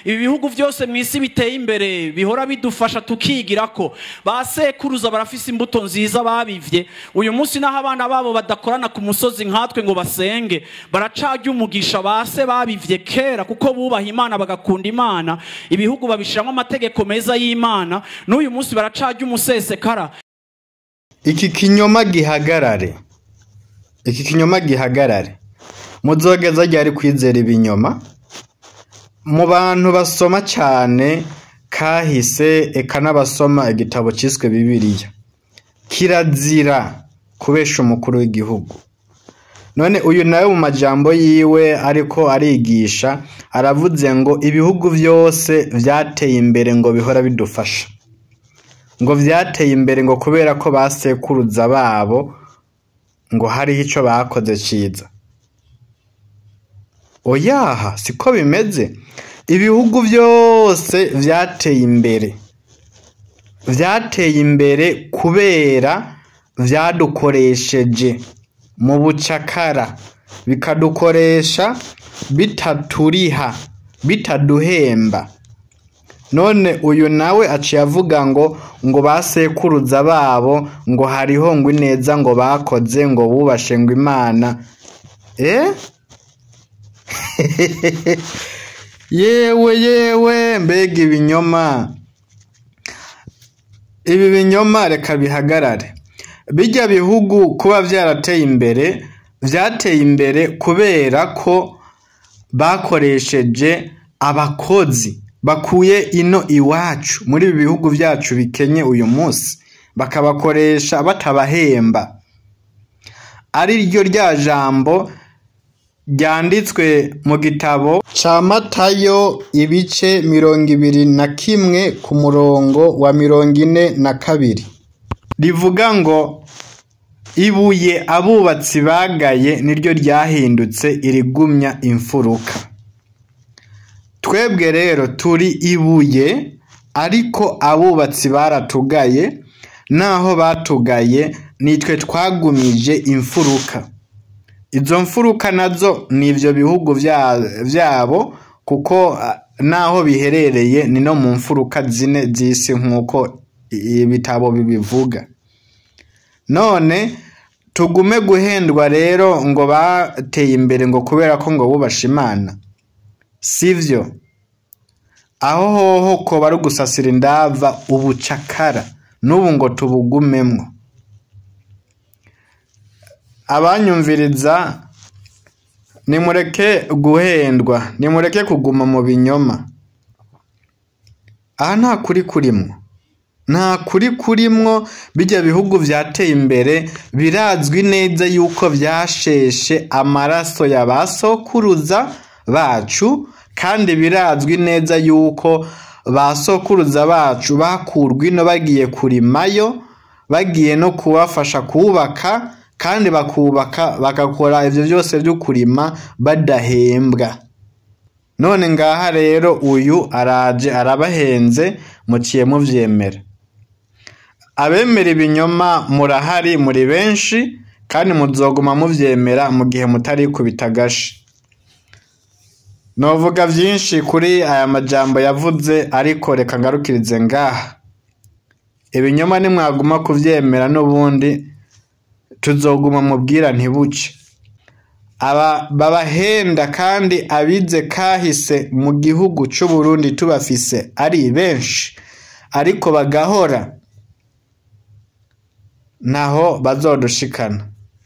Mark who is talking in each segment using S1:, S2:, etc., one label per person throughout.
S1: ibi bihugu byose mu isi biteye imbere bihora bidufasha tukigira ko ba sekuruza barafise imbuto nziza babivye uyu munsi naho abana babo badakorana ku musozi nkatwe ngo basenge baracarya umugisha ba se babivye kera kuko bubaha imana bagakunda imana ibihugu babishiramwo amategeko meza y'imana n'uyu munsi baracarya umusesekara
S2: iki kinyoma gihagarare iki kinyoma gihagarare muzogeza ryari kwizera ibinyoma mu bantu basoma cyane kahise eka n'abasoma igitabo cyiswe bibiliya kirazira kubesha umukuru w'igihugu none uyu nawe mu majambo yiwe ariko arigisha aravuze ngo ibihugu byose byateye imbere ngo bihora bidufasha ngo byateye imbere ngo kubera ko basekuruza babo ngo hariho icyo bakoze cyiza oyaha siko bimeze ibihugu byose byateye imbere byateye imbere kubera byadukoresheje mu bucakara bikadukoresha bitaturiha bitaduhemba none uyu nawe aciye avuga ngo ngo basekuruza babo ngo hariho ngo ineza ngo bakoze ngo bubashe ngo imana eh yewe yewe mbega ibinyoma ibi binyoma reka bihagarare bijya bihugu kuba byarateye imbere byateye imbere kubera ko bakoresheje abakozi bakuye ino iwacu muri ibi bihugu byacu bikenye uyu munsi bakabakoresha batabahemba ari ryo rya jambo ryanditswe mu gitabo cya matayo ibice mirongo ibiri na kimwe ku murongo wa mirongo ine na kabiri rivuga ngo ibuye abubatsi bagaye niryo ryahindutse irigumya imfuruka twebwe rero turi ibuye ariko abubatsi baratugaye naho batugaye nitwe twagumije imfuruka izo mfuruka nazo ni ibyo bihugu byabo kuko naho biherereye ni no mu mfuruka zine z'isi nk'uko ibitabo bibivuga none tugume guhendwa rero ngo bateye imbere ngo kubera ko ngo bubashe imana sivyo aho hoho ko bari gusasira indava ubucakara n'ubu ngo tubugumemwo abanyumviriza nimureke guhendwa nimureke kuguma mu binyoma aha nta kuri kurimwo nta kuri kurimwo bijya bihugu byateye imbere birazwi neza yuko byasheshe amaraso ya ba sokuruza bacu kandi birazwi neza yuko ba sokuruza bacu bakurwa ino bagiye kurimayo bagiye no kubafasha kubaka kandi bakubaka bagakora ibyo byose byo kurima badahembwa none ngaha rero uyu araje arabahenze muciye mubyemera abemera ibinyoma murahari muri benshi kandi muzoguma mubyemera mu gihe mutari kubitagashi novuga byinshi kuri aya majambo yavuze ariko reka ngarukirize ngaha ibinyoma nimwaguma kubyemera n'ubundi tuzoguma mubwira ntibuce aba babahenda kandi abize kahise mu gihugu cy'u Burundi tubafise ari benshi ariko bagahora naho bazodushikana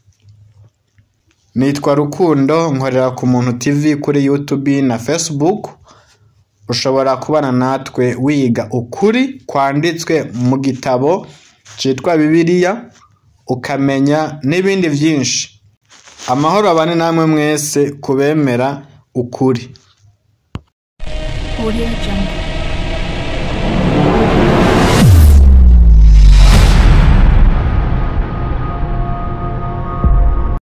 S2: nitwa rukundo nkorera ku muntu tv kuri youtube na facebook ushobora kubana natwe wiga ukuri kwanditswe mu gitabo cyitwa bibiliya ukamenya n'ibindi byinshi amahoro abane namwe mwese kubemera ukuri
S3: Audio Jungle.